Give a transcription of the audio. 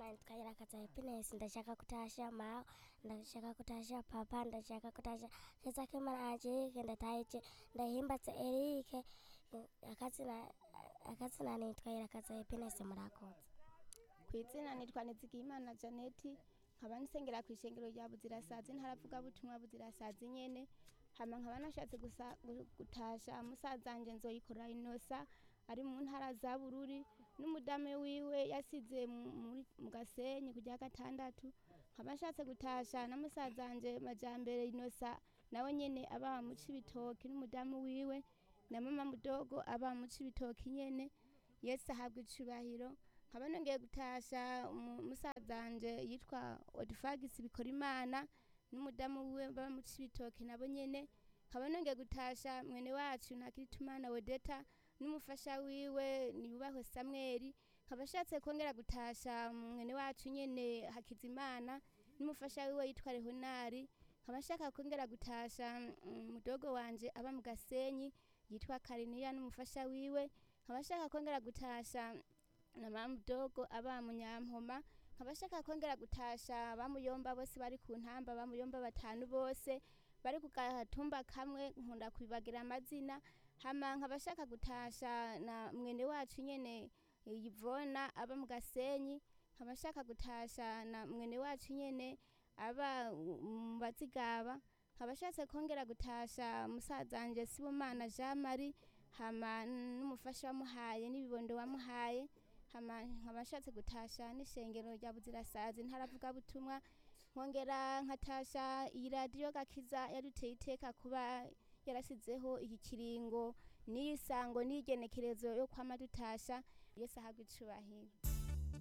amazina nitwa Irakaza Happiness ndashaka kutasha mao ndashaka kutasha papa ndashaka kutasha keza kemana ajike ndataije ndahimbatse Eric akazina akazina nitwa Irakaza Happiness murakoze ku izina nitwa nizigiyimana janeti nkaba nsengera ku ishengero rya buzirasazi ntaravuga butumwa buzirasazi nyene hama nkaba nashatse gusa- gu- gutasha musazanje nzoyikora inosa ari mu ntara za bururi n'umudamu wiwe yasize mu- muri- mu gasenyi kujya gatandatu nkaba nshatse gutasha na musazanje majambere inosa nawe nyene aba mu cibitoki n'umudamu wiwe na mama mudogo aba mu cibitoki nyene yesu ahabwa icubahiro nkaba nongeye gutasha umu- musazanje yitwa odifagisi bikora imana n'umudamu wiwe baba mu cibitoki nabo nyene nkaba nongeye gutasha mwene wacu ntakiritumana wedeta n'umufasha wiwe niyubahwe samweli nkaba ashatse kongera gutasha mwene wacu nyene hakizimana n'umufasha wiwe yitwa rehonari nkaba nshaka kongera gutasha mm, mudogo wanje aba mu gasenyi yitwa kariniya n'umufasha wiwe nkaba nshaka kongera gutasha na mama mudogo aba mu nyampoma nkaba nshaka kongera gutasha bamuyomba bose bari ku ntamba bamuyomba batanu bose bari ku gatumba kamwe nkunda kwibagira amazina hama nkaba nshaka gutasha na mwene wacu nyene yivona aba mu gasenyi nkaba nshaka gutasha na mwene wacu nyene aba mu bazigaba nkaba nshatse kongera gutasha musazanje sibomana jean marie hama n'umufasha wamuhaye n'ibibondo wamuhaye hama nkaba nshatse gutasha n'ishengero rya buzirasazi ntaravuga butumwa nkongera nkatasha iyi radiyo gakiza yaduteye iteka kuba yarasizeho iki kiringo n'iyi sango n'iyi genekerezo yo kwama dutasha yesu ahabwa icubahiro